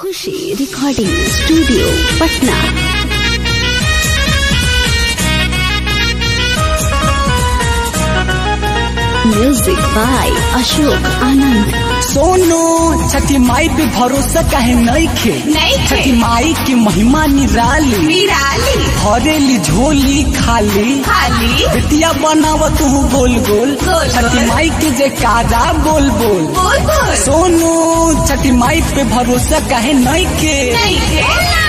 Khushi recording studio Patna music by Ashok Anand सोनो छठी माई पे भरोसा काहे नहीं खे नइखे। छठी माई की महिमा निराली निराली भरेली झोली खाली खाली बेटिया बनाव तू गोल गोल गोल छठी गोल। माई के जयकारा बोल बोल बोल बोल सोनू छठी माई पे भरोसा काहे नहीं के नहीं थे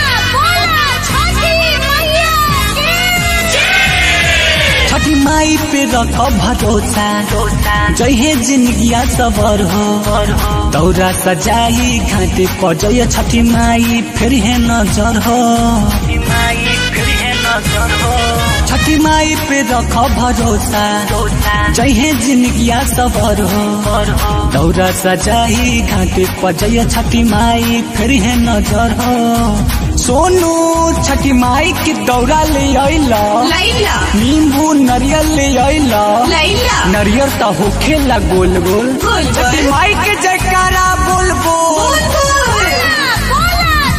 छठी माई पे रख भरोसा जहे जिंदगिया सबर हो दौरा सजाई घाटे पर जय छठी माई फिर है नजर हो छठी माई पे रख भरोसा जहे जिंदगिया सबर हो दौरा सजाई घाटे पर जय छठी माई फिर है नजर हो सोनू छठी माई की दौरा ले अइला लैला नींबू नरियल ले अइला लैला नरियर तो होखेला गोल गोल गोल गोल। छठी माई के जयकारा बोल बोल बोल बोल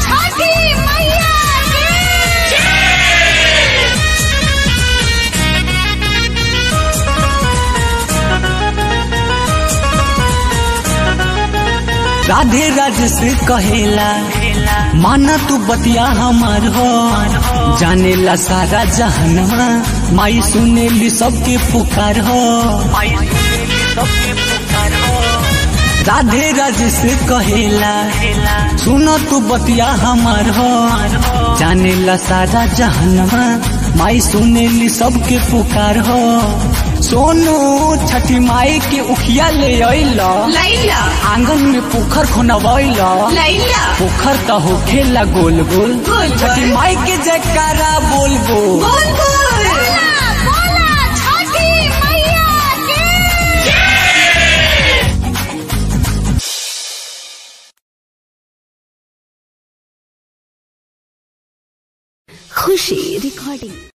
राधे राज से कहेला माना तू बतिया हमार हो जानेला सारा जहनवा माई सुनेली सबके पुकार हो राधे राज से कहेला सुनो तू बतिया हमार हो जानेला सारा जहनवा माई सुनेली सबके पुकार हो सोनू छठी माई के उखिया ले अइला लैला आंगन में पोखर खोनवैला लैला पोखर तो होखेला गोल गोल गोल गोल। छठी माई के जयकारा बोल बोल बोल बोल खुशी रिकॉर्डिंग